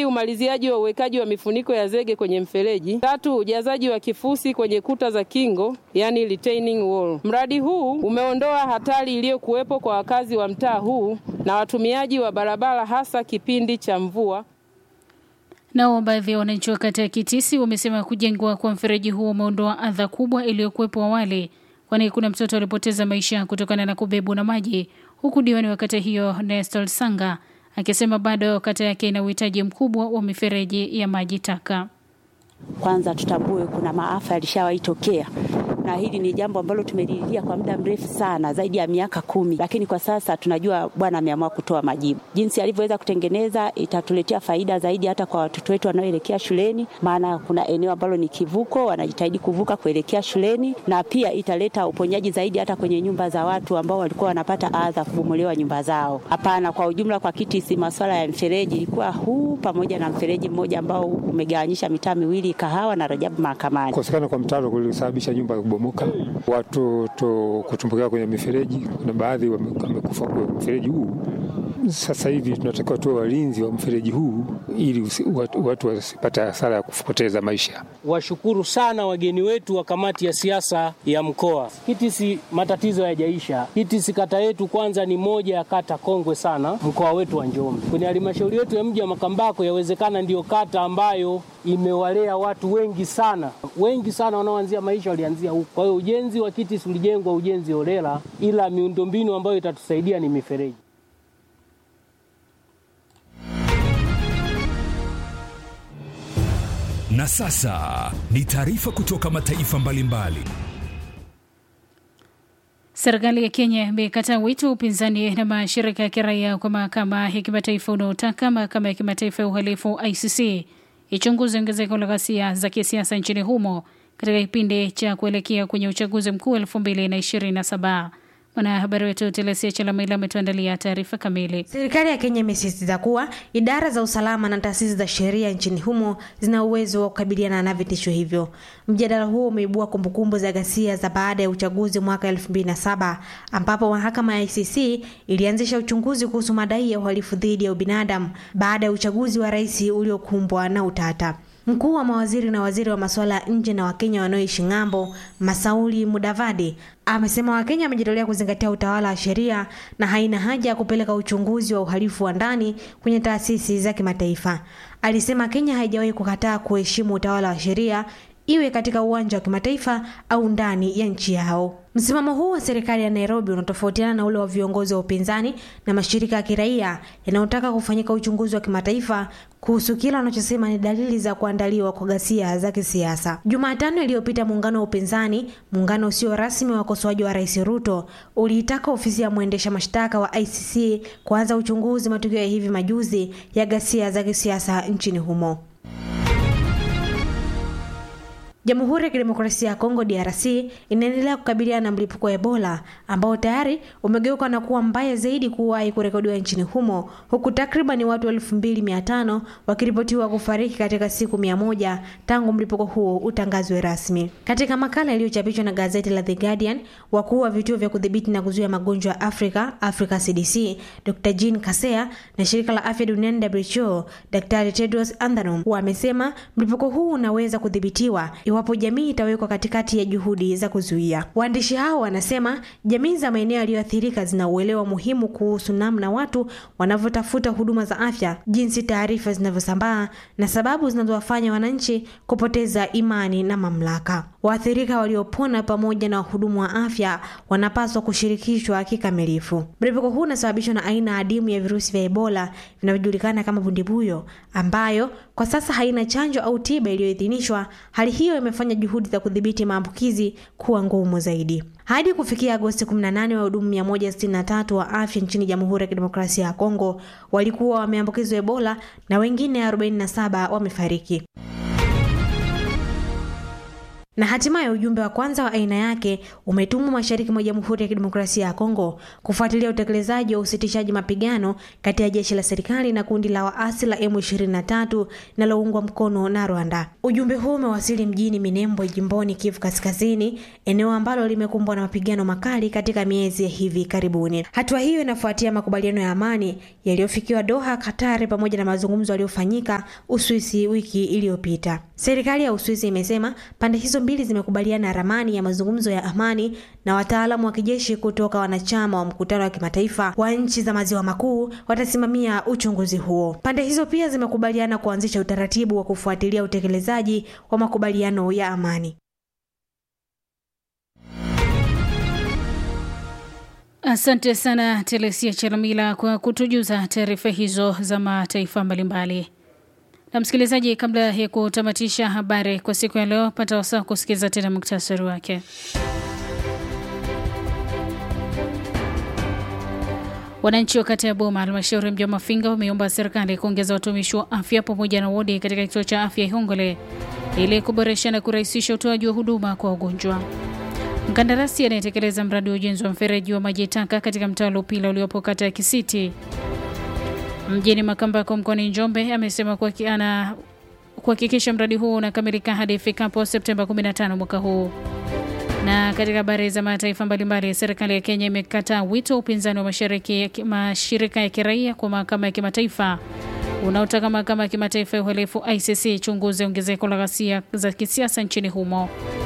umaliziaji wa uwekaji wa mifuniko ya zege kwenye mfereji. Tatu, ujazaji wa kifusi kwenye kuta za kingo, yani retaining wall. Mradi huu umeondoa hatari iliyokuwepo kwa wakazi wa mtaa huu na watumiaji wa barabara hasa kipindi cha mvua. Nao baadhi ya wananchi wa kata ya Kitisi wamesema kujengwa kwa mfereji huo umeondoa adha kubwa iliyokuwepo awali, kwani kuna mtoto alipoteza maisha kutokana na kubebwa na maji, huku diwani wa kata hiyo Nestor Sanga akisema bado kata yake ina uhitaji mkubwa wa mifereji ya maji taka. Kwanza tutambue kuna maafa yalishawahi tokea na hili ni jambo ambalo tumelilia kwa muda mrefu sana, zaidi ya miaka kumi, lakini kwa sasa tunajua Bwana ameamua kutoa majibu. Jinsi alivyoweza kutengeneza itatuletea faida zaidi hata kwa watoto wetu wanaoelekea shuleni, maana kuna eneo ambalo ni kivuko, wanajitahidi kuvuka kuelekea shuleni, na pia italeta uponyaji zaidi hata kwenye nyumba za watu ambao walikuwa wanapata adha kubomolewa nyumba zao. Hapana, kwa ujumla kwa Kitisi masuala ya mfereji ilikuwa huu pamoja na mfereji mmoja ambao umegawanyisha mitaa miwili Kahawa na Rajabu Mahakamani. Kukosekana kwa mtaro kulisababisha nyumba kubomoka, watoto kutumbukia kwenye mifereji. Kuna baadhi wamekufa kwa mfereji huu. Sasa hivi tunatakiwa tuwe walinzi wa mfereji huu ili watu, watu wasipate hasara ya kupoteza maisha. Washukuru sana wageni wetu wa kamati ya siasa ya mkoa. Kitisi matatizo hayajaisha. Kitisi kata yetu kwanza ni moja ya kata kongwe sana mkoa wetu wa Njombe. Kwenye halmashauri yetu ya mji wa Makambako, yawezekana ndiyo kata ambayo imewalea watu wengi sana, wengi sana wanaoanzia maisha walianzia huko. Kwa hiyo ujenzi wa Kitisi ulijengwa ujenzi holela, ila miundombinu ambayo itatusaidia ni mifereji. Na sasa ni taarifa kutoka mataifa mbalimbali. Serikali ya Kenya imekataa wito wa upinzani na mashirika ya kiraia kwa mahakama ya kimataifa unaotaka mahakama ya kimataifa ya uhalifu ICC ichunguze ongezeko la ghasia za kisiasa nchini humo katika kipindi cha kuelekea kwenye uchaguzi mkuu 2027. Mwanahabari wetu Telesia Chalamila ametuandalia taarifa kamili. Serikali ya Kenya imesisitiza kuwa idara za usalama na taasisi za sheria nchini humo zina uwezo wa kukabiliana na vitisho hivyo. Mjadala huo umeibua kumbukumbu za ghasia za baada ya uchaguzi mwaka 2007 ambapo mahakama ya ICC ilianzisha uchunguzi kuhusu madai ya uhalifu dhidi ya ubinadamu baada ya uchaguzi wa rais uliokumbwa na utata. Mkuu wa mawaziri na waziri wa masuala ya nje na Wakenya wanaoishi ng'ambo, Masauli Mudavadi, amesema Wakenya wamejitolea kuzingatia utawala wa sheria na haina haja ya kupeleka uchunguzi wa uhalifu wa ndani kwenye taasisi za kimataifa. Alisema Kenya haijawahi kukataa kuheshimu utawala wa sheria iwe katika uwanja wa kimataifa au ndani ya nchi yao. Msimamo huu wa serikali ya Nairobi unatofautiana na ule wa viongozi wa upinzani na mashirika ya kiraia yanayotaka kufanyika uchunguzi wa kimataifa kuhusu kile wanachosema ni dalili za kuandaliwa kwa ghasia za kisiasa. Jumatano iliyopita, muungano wa upinzani, muungano usio rasmi wa wakosoaji wa Rais Ruto, uliitaka ofisi ya mwendesha mashtaka wa ICC kuanza uchunguzi matukio ya hivi majuzi ya ghasia za kisiasa nchini humo. Jamhuri ya Kidemokrasia ya Kongo DRC inaendelea kukabiliana na mlipuko wa Ebola ambao tayari umegeuka na kuwa mbaya zaidi kuwahi kurekodiwa nchini humo huku takriban watu 2500 wakiripotiwa kufariki katika siku mia moja tangu mlipuko huo utangazwe rasmi. Katika makala iliyochapishwa na gazeti la The Guardian, wakuu wa vituo vya kudhibiti na kuzuia magonjwa ya Afrika, Africa CDC, Dr. Jean Kasea na shirika la afya duniani WHO, Daktari Tedros Adhanom wamesema mlipuko huu unaweza kudhibitiwa iwapo jamii itawekwa katikati ya juhudi za kuzuia. Waandishi hao wanasema jamii za maeneo yaliyoathirika zina uelewa muhimu kuhusu namna watu wanavyotafuta huduma za afya, jinsi taarifa zinavyosambaa na sababu zinazowafanya wananchi kupoteza imani na mamlaka. Waathirika waliopona pamoja na wahudumu wa afya wanapaswa kushirikishwa kikamilifu. Mlipuko huu unasababishwa na aina adimu ya virusi vya Ebola vinavyojulikana kama bundibuyo, ambayo kwa sasa haina chanjo au tiba iliyoidhinishwa. Hali hiyo imefanya juhudi za kudhibiti maambukizi kuwa ngumu zaidi. Hadi kufikia Agosti 18, wahudumu 163 wa afya nchini Jamhuri ya Kidemokrasia ya Kongo walikuwa wameambukizwa Ebola na wengine 47 wamefariki. Na hatimaye ujumbe wa kwanza wa aina yake umetumwa mashariki mwa Jamhuri ya Kidemokrasia ya Kongo kufuatilia utekelezaji wa usitishaji mapigano kati ya jeshi la serikali na kundi la waasi la M23 linaloungwa mkono na Rwanda. Ujumbe huu umewasili mjini Minembwe, jimboni Kivu Kaskazini, eneo ambalo limekumbwa na mapigano makali katika miezi ya hivi karibuni. Hatua hiyo inafuatia makubaliano ya amani yaliyofikiwa Doha, Katari, pamoja na mazungumzo yaliyofanyika Uswisi wiki iliyopita. Serikali ya Uswisi imesema pande hizo mbili zimekubaliana ramani ya mazungumzo ya amani na wataalamu wa kijeshi kutoka wanachama wa mkutano wa kimataifa wa nchi za maziwa makuu watasimamia uchunguzi huo. Pande hizo pia zimekubaliana kuanzisha utaratibu wa kufuatilia utekelezaji wa makubaliano ya amani. Asante sana Telesia Chalamila kwa kutujuza taarifa hizo za mataifa mbalimbali. Na msikilizaji, kabla ya kutamatisha habari kwa siku ya leo, pata wasaa kusikiliza tena muktasari wake. Wananchi wa kata ya Boma, halmashauri ya mji wa Mafinga, wameomba serikali kuongeza watumishi wa afya pamoja na wodi katika kituo cha afya Ihongole ili kuboresha na kurahisisha utoaji wa huduma kwa wagonjwa. Mkandarasi anayetekeleza mradi wa ujenzi wa mfereji wa maji taka katika mtaa wa Lupila uliopo kata ya Kisiti mjini Makambako mkoani Njombe amesema kuwa ana kuhakikisha mradi huo unakamilika hadi ifikapo Septemba 15 mwaka huu. Na katika habari za mataifa mbalimbali, serikali ya Kenya imekataa wito wa upinzani wa mashariki mashirika ya kiraia kwa mahakama ya kimataifa unaotaka mahakama ya kimataifa ya uhalifu ICC chunguze ongezeko la ghasia za kisiasa nchini humo.